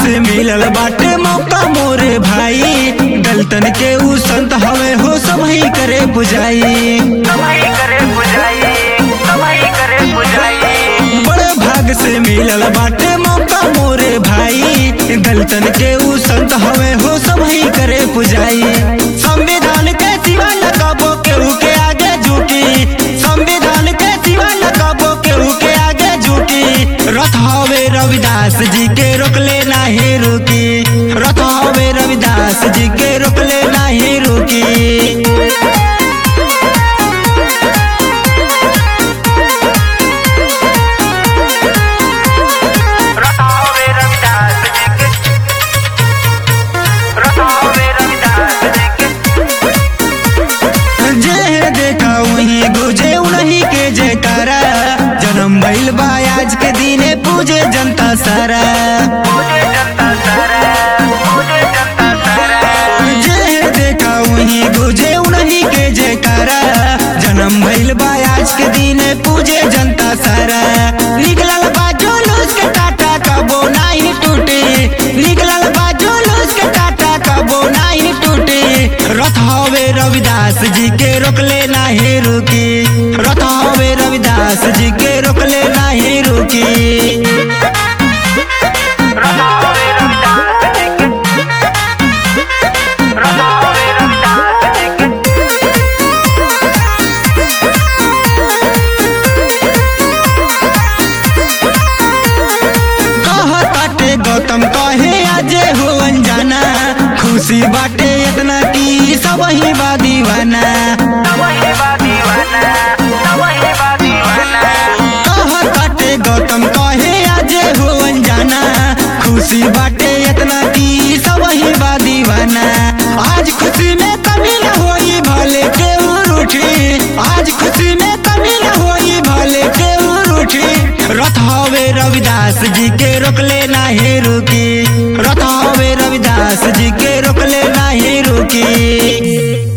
से मिलल बाटे मौका मोरे भाई गलतन के ऊ संत हवे हो सबही करे बुझाई सबही करे बुझाई सबही करे बुझाई बड़े भाग से मिलल बाटे मौका मोरे भाई गलतन के ऊ संत हवे हो सबही करे पुजाई संविधान के सिवा न कबो केहू के आगे झुकी संविधान के सिवा न कबो केहू के आगे झुकी रथ हवे रविदास जी के रोकले नाही रुकी रथ हवे रविदास जी के रोकले नाही रुकी रतावे रविदास जी के रतावे रविदास जी के जे देखा वही गुजे उन्हीं के जयकारा जन्म भइल बा आज के दिने पूजे जनता सारा मुझे जनता सारा मुझे जनता सारा जे देखा वही गुजे उन्हीं के जयकारा जन्म भइल बा आज के दिने पूजे जनता सारा निकलल बा जुलूस के टाटा कबो नाही टूटे निकलल बा जुलूस के टाटा कबो नाही टूटे रथ हवे रविदास जी के रोकले नाही रुकी रथ हवे रविदास जी के रोकले नाही रुकी रतावे रविदास जी के रतावे रविदास जी के कहताटे गौतम कहे अजे हो अनजाना खुशी बाटे इतना की सब ही बा दीवाना सबही बा दीवाना सबही बा दीवाना कहताटे गौतम कहे अजे हो अनजाना खुशी बाटे इतना की सब ही बा दीवाना आज खुशी में कमी न होई भले के रूठी आज खुशी में कमी न होई भले के रूठी रथ हवे रविदास जी के रोकले नाही रुकी रथ हवे रविदास जी के रोकले नाही रुकी